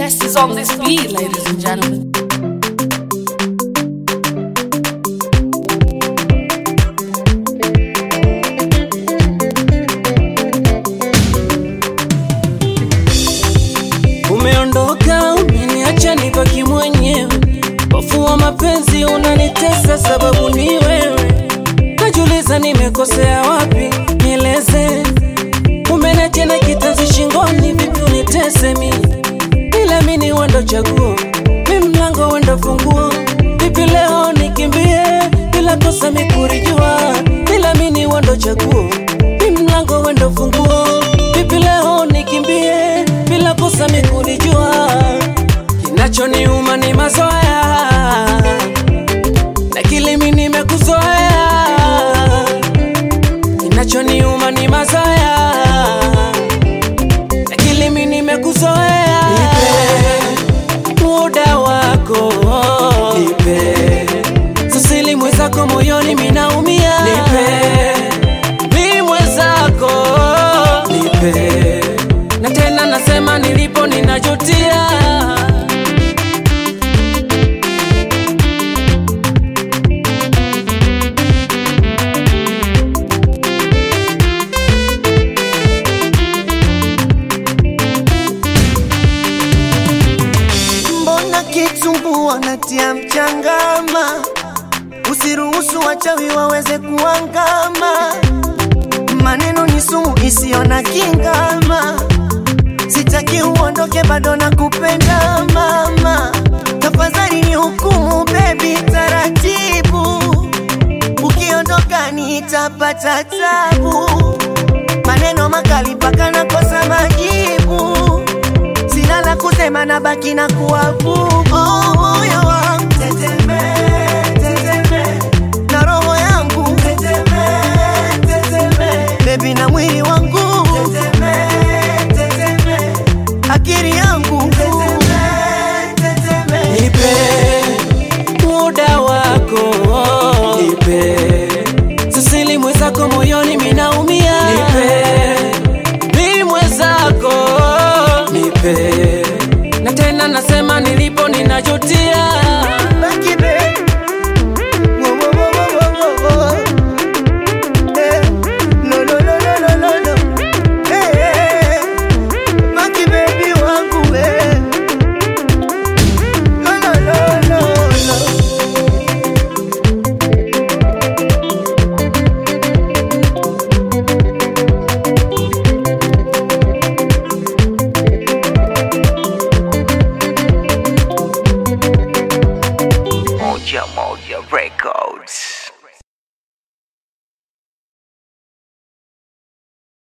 best is on this beat, ladies and gentlemen. Umeondoka, umeniacha nibaki mwenyewe. Hofu wa mapenzi unanitesa, sababu ni wewe. Najiuliza nimekosea wapi, nieleze. Umeniacha na kitanzi shingoni, vipi unitese mi? Ila mi ni wendo chaguo, mi mlango wendo funguo. Vipi leo nikimbie, bila kosa mi kurijua. Ila mi ni wendo chaguo, mi mlango wendo funguo. Vipi leo nikimbie, bila kosa mi kurijua. Kinachoniuma ni mazoea na kile mi nimekuzoea. Kinachoniuma ni mazoea na kile mi nimekuzoea. Nipe muda wako, nipe sasili mwenzako moyoni minaumia. Nipe mi mwenzako, nipe na tena nasema nilipo ninajutia. Mbona kitumbua natia mchangama? Usiruhusu wachawi waweze kuangama. Maneno ni sumu isiyo na kingama. Sitaki uondoke, bado nakupenda mama. Tafadhali ni hukumu baby, taratibu. Ukiondoka nitapata tabu. Maneno makali mpaka nakosa majibu sina la kusema na baki na kuabudu oh, moyo wangu teteme, teteme, na roho yangu teteme, teteme, bebi na mwili wangu teteme, teteme, akili yangu teteme, teteme. Nipe muda wako, nipe sasili mwenzako moyoni minaumia. Nipe mi mwenzako, nipe na tena nasema nilipo ninajutia. Baki be. Wo, wo, wo, wo, wo, wo, wo. Eh, lo, lo, lo, lo, lo, lo, lo. Eh, eh, eh. Baki baby wangu we. Lo, lo, lo, lo, lo. Moja Moja Records.